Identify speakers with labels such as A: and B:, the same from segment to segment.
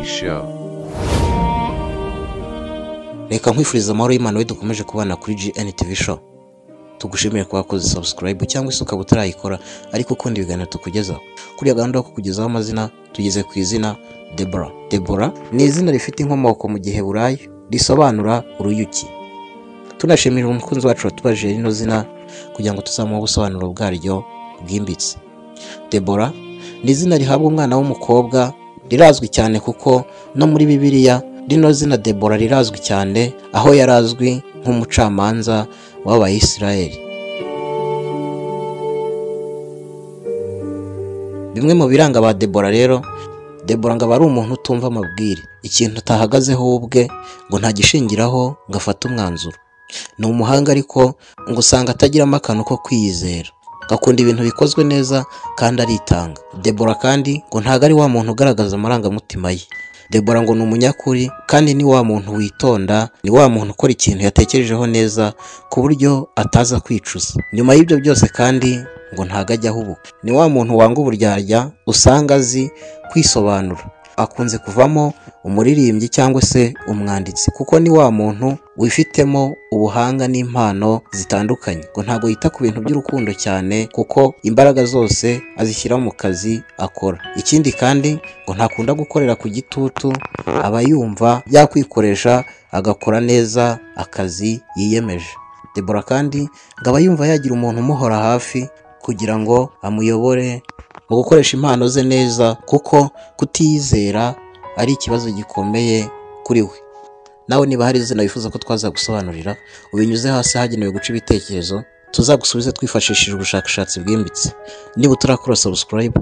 A: show.
B: reka nkwifuriza amahoro y'imana we dukomeje kubana kuri GN TV show tugushimire kuba wakoze subscribe cyangwa se ukaba utarayikora ariko ukunda ibiganiro tukugezaho kuriya gahunda yo kukugezaho amazina tugeze ku izina Deborah Deborah ni izina rifite inkomoko mu giheburayo risobanura uruyuki tunashimira umukunzi wacu watubajije rino zina kugira ngo tuzamuhe ubusobanuro bwaryo bwimbitse Deborah ni izina rihabwa umwana w'umukobwa rirazwi cyane kuko no muri bibiliya rino zina Debora rirazwi cyane aho yari azwi nk'umucamanza w'abayisiraheli bimwe mu biranga ba Debora rero Debora ngo aba ari umuntu utumva amabwire ikintu atahagazeho we ubwe ngo ntagishingiraho ngo afate umwanzuro ni umuhanga ariko ngo usanga atagiramo akantu ko kwiyizera akunda ibintu bikozwe neza kandi aritanga Debora kandi ngo ntabwo ari wa muntu ugaragaza amarangamutima ye Debora ngo ni umunyakuri kandi ni wa muntu witonda ni wa muntu ukora ikintu yatekerejeho neza ku buryo ataza kwicuza nyuma y'ibyo byose kandi ngo ntabwo ajya ahubuka ni wa muntu wanga uburyarya usanga azi kwisobanura akunze kuvamo umuririmbyi cyangwa se umwanditsi kuko ni wa muntu wifitemo ubuhanga n'impano zitandukanye ngo ntabwo yita ku bintu by'urukundo cyane kuko imbaraga zose azishyira mu kazi akora ikindi kandi ngo ntakunda gukorera ku gitutu aba yumva yakwikoresha agakora neza akazi yiyemeje Debora kandi ngo aba yumva yagira umuntu umuhora hafi kugira ngo amuyobore mu gukoresha impano ze neza kuko kutiyizera ari ikibazo gikomeye kuri we nawe niba hari izina wifuza ko twaza gusobanurira ubinyuze hasi hagenewe guca ibitekerezo tuzagusubize twifashishije ubushakashatsi bwimbitse niba utarakora subscribe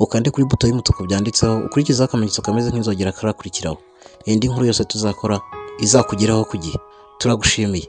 B: ukande kuri buto y'umutuku byanditseho ukurikizeho akamenyetso kameze nk'inzogera karakurikiraho indi nkuru yose tuzakora izakugeraho ku gihe turagushimiye